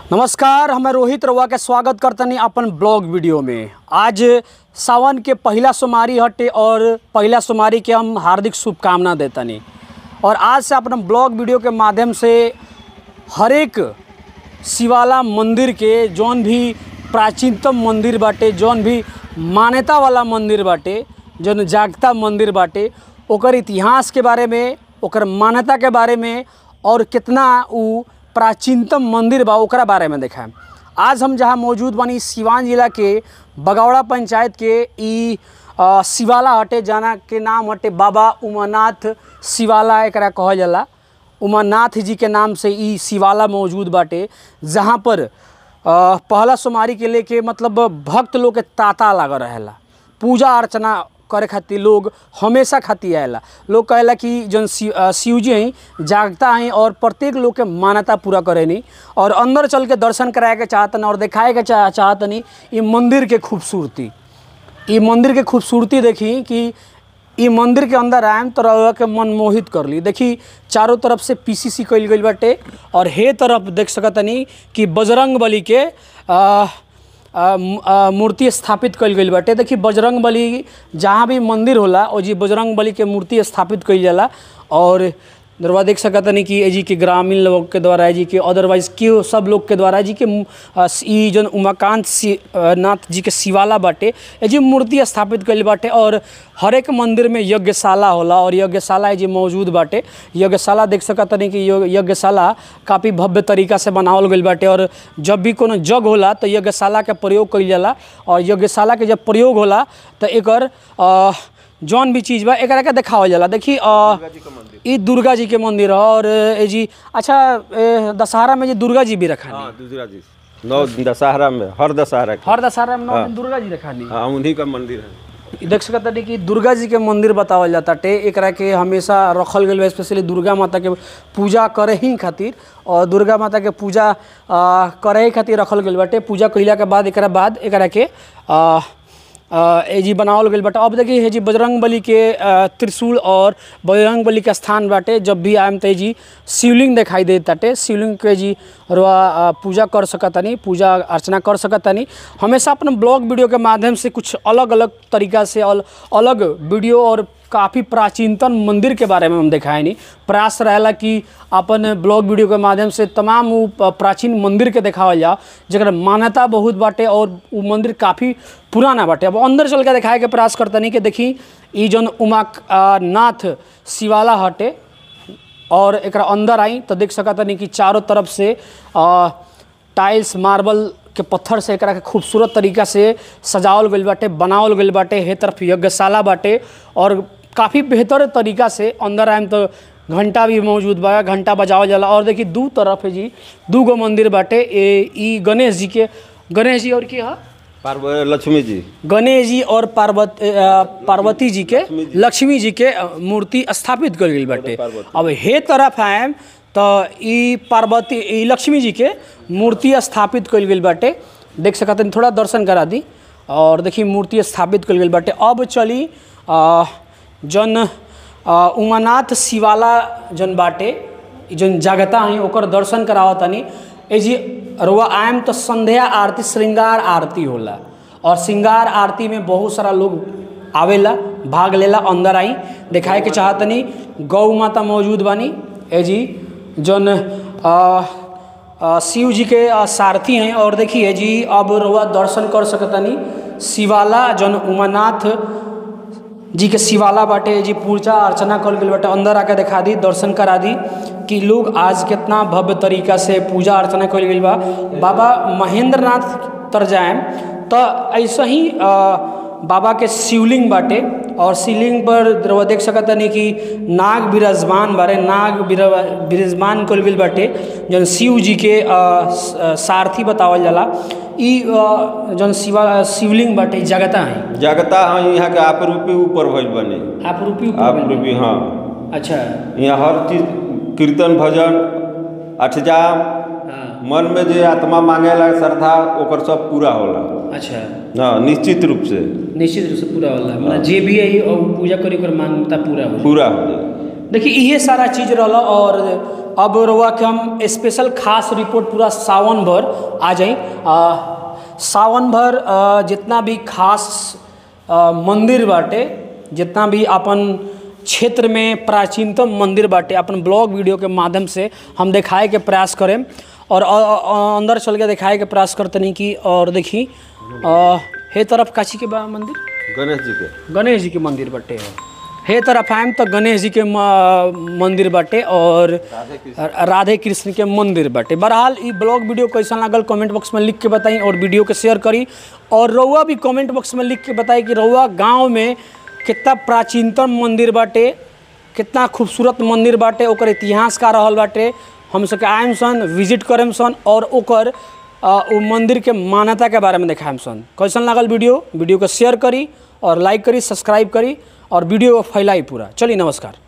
नमस्कार हमें रोहित रउआ के स्वागत करतनी अपन ब्लॉग वीडियो में आज सावन के पहला सोमवारी हटे और पहला सोमवारी के हम हार्दिक शुभकामना देतनी और आज से अपन ब्लॉग वीडियो के माध्यम से हर एक शिवाला मंदिर के जौन भी प्राचीनतम मंदिर बाटे जौन भी मान्यता वाला मंदिर बाटे जौन जागता मंदिर बाटे ओकर इतिहास के बारे में ओकर मान्यता के बारे में और कितना उ प्राचीनतम मंदिर बा ओकरा बारे में देखाएम आज हम जहाँ मौजूद बानी सिवान जिला के बगौड़ा पंचायत के ई अ, शिवाला हटे जाना के नाम हटे बाबा उमानाथ शिवाला एकरा कहल जाला उमानाथ जी के नाम से ई शिवाला मौजूद बाटे जहाँ पर अ, पहला सोमवारी के लेके मतलब भक्त लोग के तांता लागल रहेला पूजा अर्चना करे खातिर लोग हमेशा खातिर आएला लोग कहेला कि जौन शिव अ, शिव जी हैं जागता हैं और प्रत्येक लोग के मान्यता पूरा करेनी और अंदर चल के दर्शन कराए के चाहतन और दिखाए के चाह चाहतनी ये मंदिर के खूबसूरती ई मंदिर के खूबसूरती देखी कि ई मंदिर के अंदर आएम तो रउआ के मन मोहित कर ली देखी चारों तरफ से पीसीसी कइल गइल बाटे और हे तरफ देख सकतनी कि बजरंग बली के आ, आ, मु- आ, मूर्ति स्थापित कइल गइल बाटे देखी बजरंग बली जहाँ भी मंदिर होला ओ जी बजरंग बली के मूर्ति स्थापित कइल जाला और दरवा देख सकतनी कि ए जी के ग्रामीण लोग के द्वारा ए जी के अदरवाइज के सब लोग के द्वारा ए जी के मु- आ, ई जौन उमाकांत सी आ, नाथ जी के शिवाला बाटे ए जी मूर्ति स्थापित कइल बाटे और हर एक मंदिर में यज्ञशाला होला और यज्ञशाला ए जी मौजूद बाटे यज्ञशाला देख सकतनी कि यो- यज्ञशाला काफ़ी भव्य तरीका से बनावल गइल बाटे और जब भी कोनो यज्ञ होला तो यज्ञशाला के प्रयोग कइल जाला और यज्ञशाला के जब प्रयोग होला तो एकर आ, जौन भी चीज़ बा एकरा के देखावल जाला देखी अ, ई दुर्गा जी के मंदिर है और ए जी अच्छा ए, दशहरा में जी दुर्गा जी भी रखा हाँ दूसरा जी नौ दशहरा में हर दशहरा के हर दशहरा में नौ दिन दुर्गा जी रखा नहीं हाँ उन्हीं का मंदिर है ई देख सकत तानी कि दुर्गा जी के मंदिर बतावल जाता टे एकरा के हमेशा रखल गेल बा स्पेशली दुर्गा माता के पूजा करे ही खातिर और दुर्गा माता के पूजा आ, करे ही खातिर रखल गेल बाटे पूजा कइला के बाद एकरा बाद एकरा के आ, आ, ए जी बनावल गेल बाटे अब देखिए हे जी बजरंग बली के आ, त्रिशूल और बजरंग बली के स्थान बाटे जब भी आएम तो जी शिवलिंग दिखाई दे ताटे शिवलिंग के जी रुआ आ, पूजा कर सकतानी पूजा अर्चना कर सकतानी हमेशा अपन ब्लॉग वीडियो के माध्यम से कुछ अलग अलग तरीका से अल, अलग वीडियो और काफ़ी प्राचीनतम मंदिर के बारे में हम दिखाए नहीं प्रयास रहेला कि अपन ब्लॉग वीडियो के माध्यम से तमाम उ प- प्राचीन मंदिर के देखावल जाओ जकर मान्यता बहुत बाटे और उ मंदिर काफ़ी पुराना बाटे अब अंदर चल के दिखाए के प्रयास करतनी कि देखी ई जौन उमा आ, नाथ शिवाला हटे और एकरा अंदर आई तो देख सकतनी कि चारों तरफ से आ, टाइल्स मार्बल के पत्थर से एकरा के खूबसूरत तरीका से सजावल गइल बाटे बनावल गइल बाटे हे तरफ यज्ञशाला बाटे और काफ़ी बेहतर तरीका से अंदर आएम तो घंटा भी मौजूद बा घंटा बजावल जाला और देखी दू तरफ है जी दू गो मंदिर बाटे ए ई गणेश जी के गणेश जी और की है पार्व लक्ष्मी जी गणेश जी और पार्वत अ, पार्वती जी के लक्ष्मी जी के अ, मूर्ति स्थापित कर गई बाटे अब हे तरफ आएम तो ई पार्वती ई लक्ष्मी जी के मूर्ति स्थापित कल गई बाटे देख सकते हैं थोड़ा दर्शन करा दी और देखी मूर्ति स्थापित कल गई बाटे अब चली अ, जौन अ, उमानाथ शिवाला जौन बाटे ई जौन जागता हैं ओकर दर्शन करावत तनी ए जी रुआ आएम तो संध्या आरती श्रृंगार आरती होला और श्रृंगार आरती में बहुत सारा लोग आवेला भाग लेला अंदर आई दिखाए के चाहतनी गौ माता मौजूद बानी ए जी जौन अ, अ, शिव जी के अ, सारथी हैं और देखिए जी अब रुआ दर्शन कर सकतनी शिवाला जौन उमानाथ जी के शिवाला बाटे जी पूजा अर्चना कल गेल बाटे अंदर आके दिखा दी दर्शन करा दी कि लोग आज कितना भव्य तरीका से पूजा अर्चना कल गेल बा बाबा महेंद्र नाथ तर जाएम तो ऐसे ही अ, बाबा के शिवलिंग बाटे और शिवलिंग पर रउआ देख सकत नहीं कि नाग विराजमान बारे नाग विरा- विराजमान कल गेल बाटे जौन शिव जी के अ, स- अ, सारथी बतावल जाला ई अ, जौन शिवा शिवलिंग बाटे ई जगता है जगता हाँ यहाँ के आप रूपी ऊपर भइल बने आप रूपी आप ऊपर रूपी हाँ अच्छा यहाँ हर चीज कीर्तन भजन अठजाम हाँ मन में जे आत्मा मांगेला श्रद्धा ओकर सब पूरा होला अच्छा हाँ निश्चित रूप से निश्चित रूप से पूरा होला मतलब जे भी है और पूजा करी कर मान्यता पूरा हो पूरा हो जाए देखिए इहे सारा चीज रहला और अब रउआ के हम स्पेशल खास रिपोर्ट पूरा सावन भर आ जाई आ, सावन भर आ, जितना भी खास आ, मंदिर बाटे जितना भी अपन क्षेत्र में प्राचीनतम मंदिर बाटे अपन ब्लॉग वीडियो के माध्यम से हम दिखाए के प्रयास करें और अ- अ- अंदर चल के दिखाए के प्रयास करतनी कि और देखी अ, हे तरफ काची के बा मंदिर गणेश जी के गणेश जी के मंदिर बाटे हे तरफ आएम तो गणेश जी के म- मंदिर बाटे और राधे कृष्ण के मंदिर बाटे बहरहाल ई ब्लॉग वीडियो कैसा लागल कमेंट बॉक्स में लिख के बताई और वीडियो के शेयर करी और रउआ भी कमेंट बॉक्स में लिख के बताई कि रउआ गांव में कितना प्राचीनतम मंदिर बाटे कितना खूबसूरत मंदिर बाटे ओकर इतिहास का रहल बाटे हम सबके आएम सन विजिट करेम सन और ओकर अ, उ मंदिर के मान्यता के बारे में देखाएम सन कैसन लागल वीडियो वीडियो को शेयर करी और लाइक करी सब्सक्राइब करी और वीडियो को फैलाई पूरा चलिए नमस्कार